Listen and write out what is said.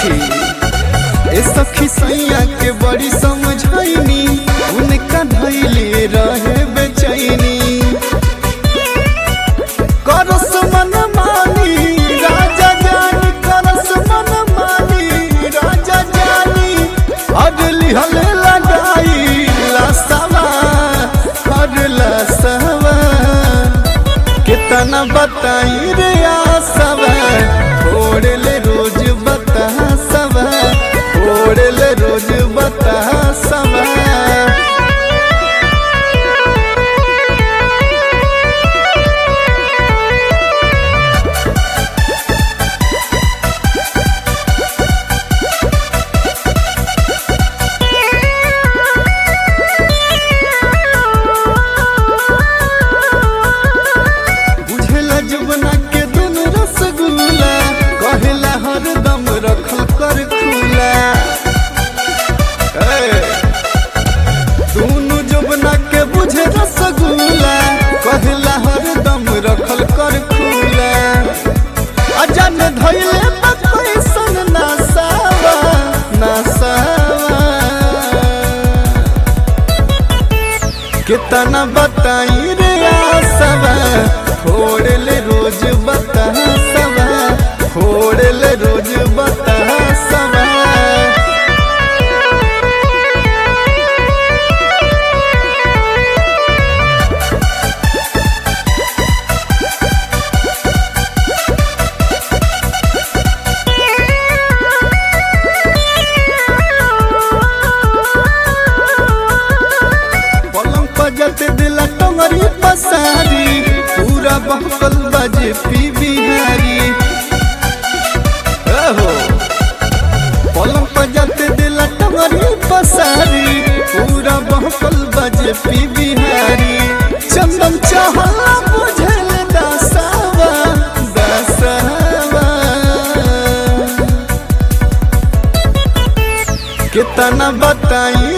सखी ए सखी सैया के बड़ी समझाइनी उनका धैले रहे बेचैनी करस मन मानी राजा जानी करस मन मानी राजा जानी अडली हले लगाई लसवा हर लसवा कितना बताई रे आसवा छोड़ ले रोज बता सवा छोड़ ले रोज बता सवा बुझेला जुबना के दुन रसगुल्ला कहेला हरदम रखल कर खुला ए, दुनु जुबना के बुझे रसगुल्ला कहेला हरदम रखल कर खुला अजन धैले कैसन नासावा नासावा कितना बताई रे आसवा छोड़ ले रोज बता सवा छोड़ ले रोज बता सवा पलंग पर जते दिला टंगरी पसारी पूरा बहकल बजे पी बिहारी हो पलंग पर जते दिला टंगरी पसारी पूरा बहकल बजे पी बिहारी चंदन चाहला बुझल दसावा दसावा कितना बताई